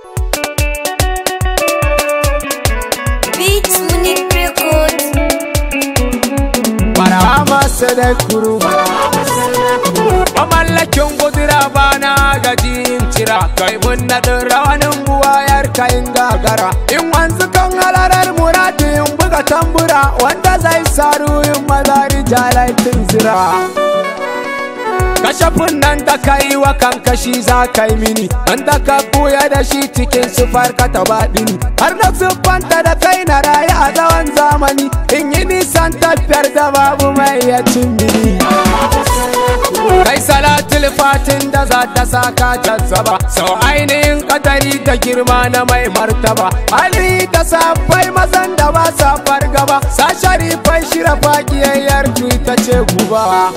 Beats Unique Records. Barama sadai kuru Mamallakin gudura bana gaji cira Kai mun naɗin rawanin buwayar kayin gagara In wanzu kan halarar muradi in buga tambura Wanda zai saru in mazari jalaitin zira Kashafin nan da ka yi wa kankashi za ka yi mini Wanda ka buya da shi cikin sufar ka taba ɗini Har na siffanta da kai na rayu a tsawon zamani In yi nisan tafiyar da babu mai ya cin mini Kai salatul fatin da za ta saka jazzaba Sau ainihin kadari da girma na mai martaba Ali da safai mazan da ba sa fargaba Sa sharifai shira fagiyayyar ta ce guba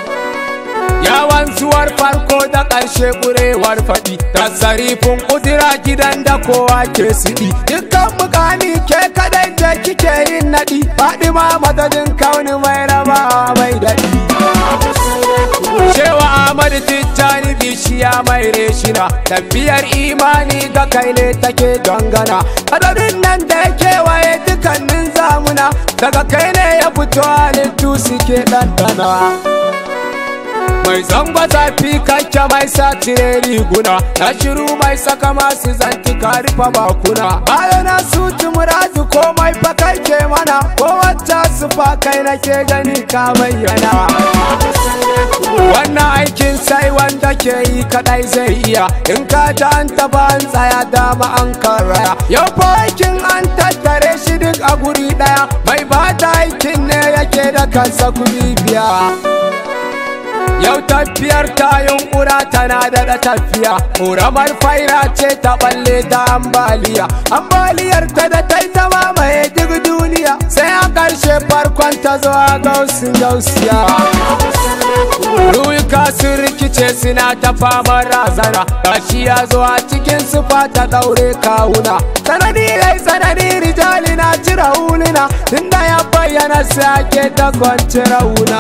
Yawan zuwar farko da ƙarshe ƙurewar faɗi Tasarifin ƙudura gidan da kowa ke siɗi Dukkan mukami ke kadai da kike yin naɗi Faɗi ma madadin kauni mai rabawa mai daɗi Shewa Ahmadu Tijjani bishiya mai reshina Tafiyar imani ga kai ne take dangana Adadin nan da ya kewaye dukkanin zamuna Daga kai ne ya fito halittu suke ɗanɗana mai zamba zafi kacce mai sa cire riguna na shiru mai saka masu zantika rufe bakuna bayana su muradu komai fa kai ke mana ko wacce su fa kai nake gani ka bayyana wannan aikin sai wanda ke yi kadai zai iya in ka ta an taba an tsaya dama an karaya yau fa aikin an tattare shi duk a guri daya mai bata aikin ne yake da kansa kudi biya Yau tafiyar ta yunkura tana daɗa tafiya Ƙuramar faira ce ta balle ta ambaliya Ambaliyar ta da ta ta mamaye duk duniya Sai a ƙarshe farkon ta zo a gausin gausiya Ruyuka sun rikice suna ta famar razana Gashi ya zo a cikin sufa ta ɗaure kawuna Sanadi ya yi sanadi rijali na cire huluna Tunda ya bayyana sai ake ta kwanci rauna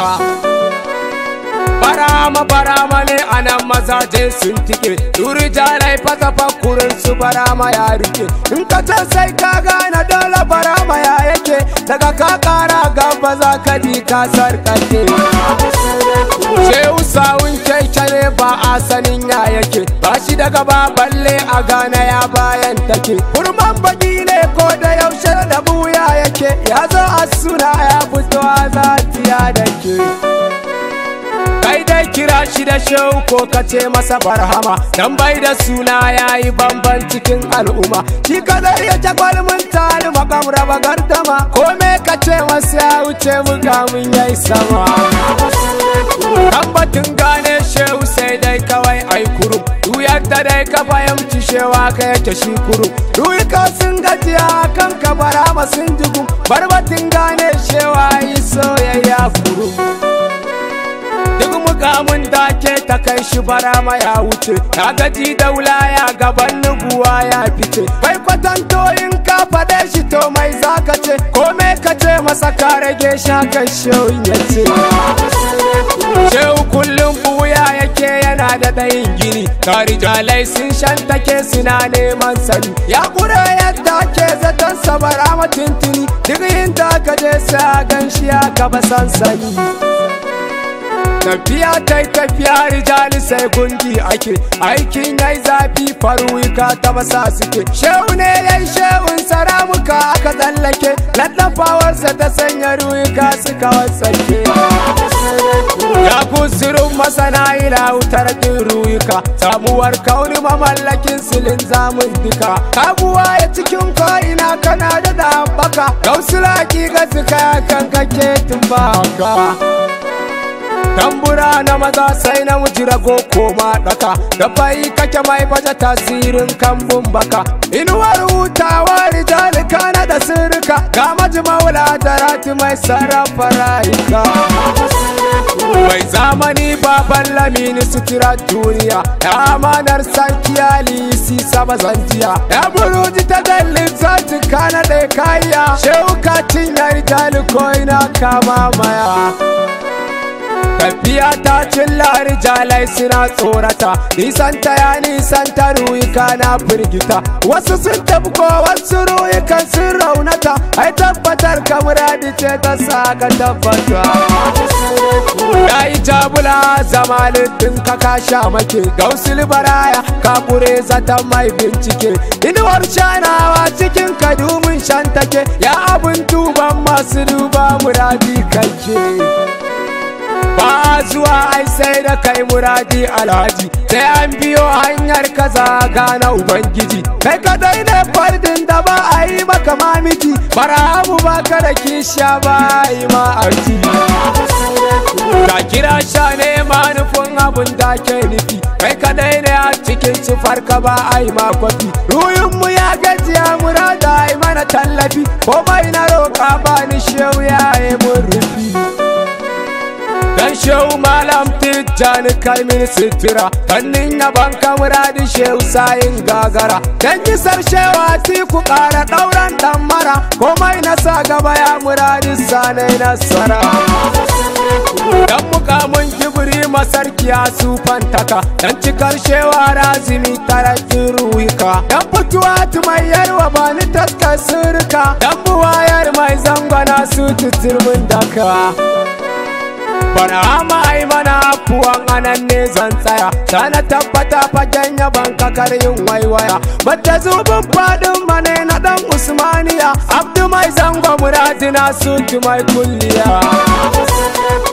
barama barama ne anan mazaje sun tike duri jalai fata fakurin su barama ya rike in ka ta sai ka gane dole barama ya yake daga ka kara gaba za ka ji ka sarkake shehu sawun keke ne ba a sanin ya yake ba shi daga ba balle a gane ya bayan take kurman baki ne ko da yaushe da buya yake ya zo a suna ya fito a zatiya da ke kai dai kira shi da shau ko ka ce masa barhama dan bai da suna yayi bamban cikin al'umma shi kadai ya jagwal mun tali makam raba gardama ko me ka ce masa ya wuce buga mun yayi sama kan batun gane shehu sai dai kawai ai kurum du yadda dai ka fahimci shewa ka yake shi kurum du ka sun gajiya kan ka barama sun jigum bar batun gane shewa yi soyayya kurum duk mukamin take ta kai shi barama ya wuce na gaji da wulaya gaban nubuwa ya fice kai kwatantoyin ka faɗe shi to mai zaka ce kome ka ce masa ka rage shakan shewin ya ce shehu kullum buya yake yana da ɗayin gini karijalai sun shantake suna neman sani ya kure yadda ke zaton sa barama tintini duk yin da ka je sa gan shi ya gaba sansani tafiya ta tafiya rijali sai gungi ake aikin yayi zafi faruwika ta basa suke shehu ne yayi shehun saramuka aka tsallake lallafawarsa ta sanya ruwika suka wasake ya kusurin masana ila wutar din ruwika samuwar kauni mamallakin silin zamun duka kabuwa ya cikin ko'ina kana da dambaka gausulaki ga suka kan kake tun ba tambura na maza sai na wuce rago koma daka da bai kake mai baje tasirin kambun baka inuwar hutawa rijalika na da sirrika ga majmaula da rati mai sarrafa rayuka mai zamani baban lamini sutura duniya ya amanar sarki alisi saba zantiya ya buruji ta dallin zatin kana da kaya shehu kacin ya rijali ko ina kama maya tafiya ta cilla rijalai suna tsorata nisan ta ya nisan ta ruyuka na firgita wasu sun tafi ko wasu ruyukan sun raunata ai tabbatar ka muradi ce ta sa ka tabbata ya yi jabula zamalin din ka kasha make gausul baraya ka kure zata mai bincike inuwar shanawa cikin kadumin shan take ya abin duban masu duba muradi kake ba zuwa ai sai da kai muradi alhaji sai an biyo hanyar kaza gana ubangiji kai kadai ne fardin da ba a yi maka mamiti bara abu ba ka da kisha ba a yi ma arti ka kira sha ne manufin abun da ke nufi kai kadai ne a cikin sufar ka ba a yi ma kwafi ruhinmu ya gajiya murada a yi mana tallafi komai na roƙa ba ni shehu ya yi mun rufi Dan shehu malam tijjani kai min sitira Fannin yaban kamuradi shehu sayin gagara Dan kisar shewa ku ƙara ɗauran ɗan mara Komai na sa gaba ya muradi sanai nasara Dan mukamin kibiri masarkiya su fantaka Dan cikar shewa razimi tarakin ruhika Dan fituwa tumayyar wa bani taskar sirka Dan buwayar mai zangwana su titirmin daka bara ma ai mana afuwan anan ne zan tsaya sana tabbata fagen yaban kakar yin waiwaya bata zubin fadin mane na dan usmaniya abdu mai zango muradina su mai kulliya